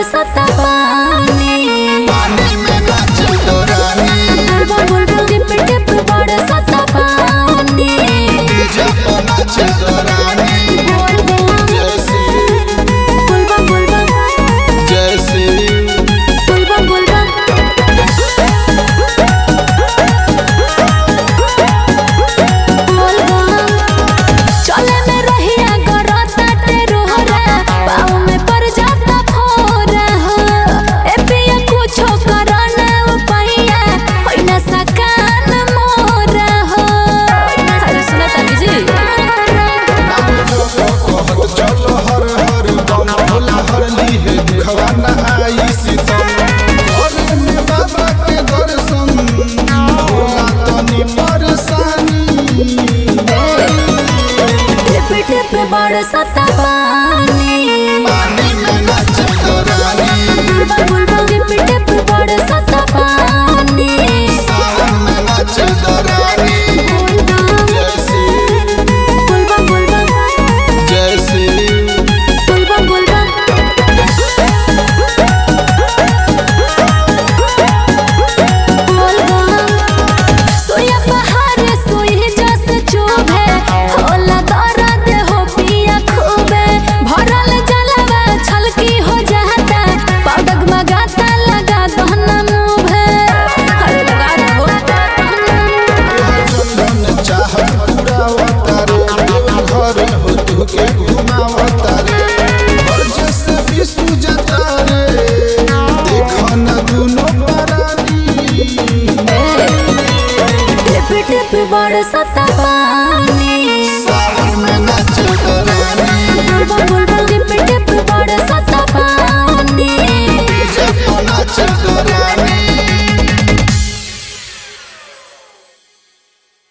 बरसता पानी पानी में नाचे तो रानी बुलबुल बुलबुल टिप टिप बरसता पानी डीजे पे नाचे तो रानी बोल बम जैसी बुलबम बुलबम जैसी बुलबम बुलबम बुलबम चले में रहिया गरता टेरोहरा पाँव में पड़ जाता फोरा हो ए पिया कुछो करना उपाया होई ना सकान मोरा हो अरे सुना तानी जी कहत चलो हर हर बम भोला हर लीहे दुखवा न आई सीतम घर में बाबा के दर्शन भोला तनी परेशानी टिप टिप बरसता पानी पानी में नाचे तो रानी बुलबुल बुलबुल टिप टिप बरसता पानी सावन में नाचे तो रानी बुलबम जैसी बुलबम बुलबम जैसी बुलबम बुलबम बुलबम सोया पहाड़ सोई जस चुभे होला दर्द हो पिया खूबे भरल जलवा छलकी हो जाता पगग मगाता लगा दहना मुभे हर लगा हो चंदन चाहत पूरा अवतारे देव घर हो तू के घुमावतारे बरजे से विष्णु जतारे देख न दुनो परानी टिप टिप बरसता पानी